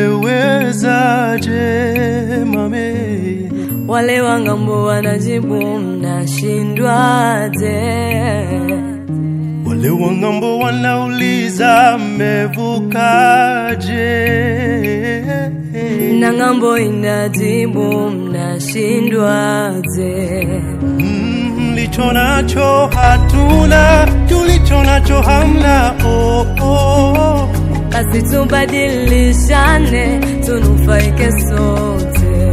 mmewezaje mame? Wale wa ng'ambo wanajibu mnashindwaje? Wale wa ng'ambo wanauliza mmevukaje? Na ng'ambo inajibu mnashindwaje? Mm, Mlicho nacho hatuna, tulicho nacho hamna. Oh, oh. Basi tubadilishane, tunufaike sote.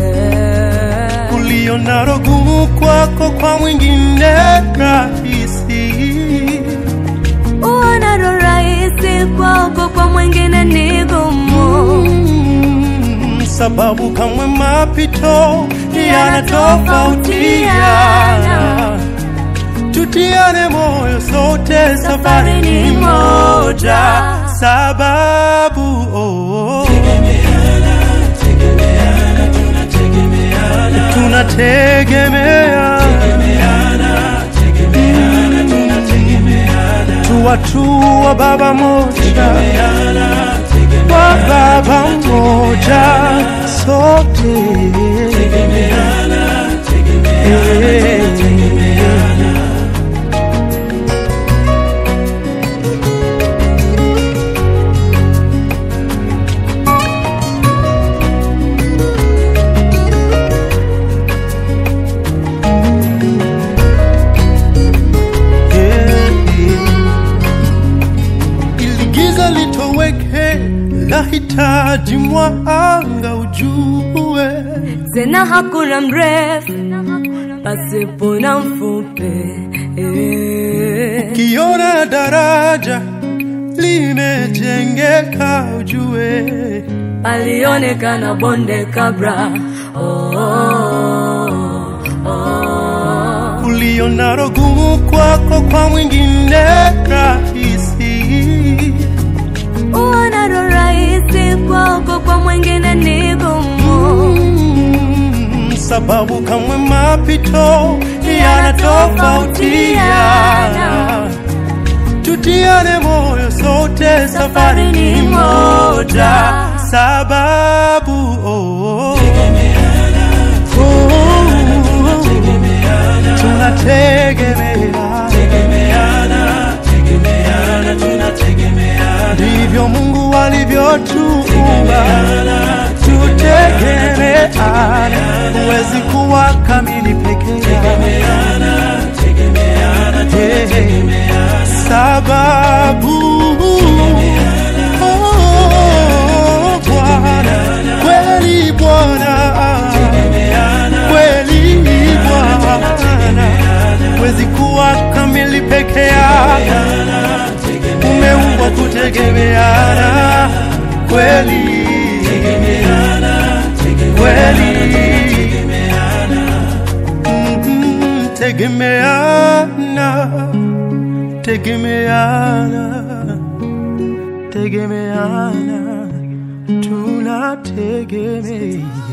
Ulio nalo gumu kwako, kwa mwingine rahisi. Uonalo rahisi kwako, kwa mwingine ni gumu. Mm, sababu kamwe mapito yanatofautiana. Tutiane moyo sote, safari ni moja. Sababu oh, tunategemea tuwatua baba moja wa baba moja sote ili giza litoweke, lahitaji mwanga ujue. Tena hakuna mrefu pasipo na mfupi. Eh. Kiona daraja limejengeka, ujue palionekana bonde kabla. Oh, oh, oh. ulionalo gumu kwako, kwa mwingine rahisi. Uonalo rahisi kwako, kwa mwingine ni gumu. Mm, sababu kamwe mapito yanatofautiana. Tutiane moyo sote, safari ni moja. Sababu oh, oh, tunategemeana, ndivyo Mungu alivyotuumba, tutegemeana. Huwezi kuwa kamili peke yako, sababu oh, Bwana kweli Bwana kweli Bwana, huwezi kuwa kamili peke yako, umeumbwa kutegemeana kweli kweli Mhm, tegemeana tegemeana tegemeana tunategemea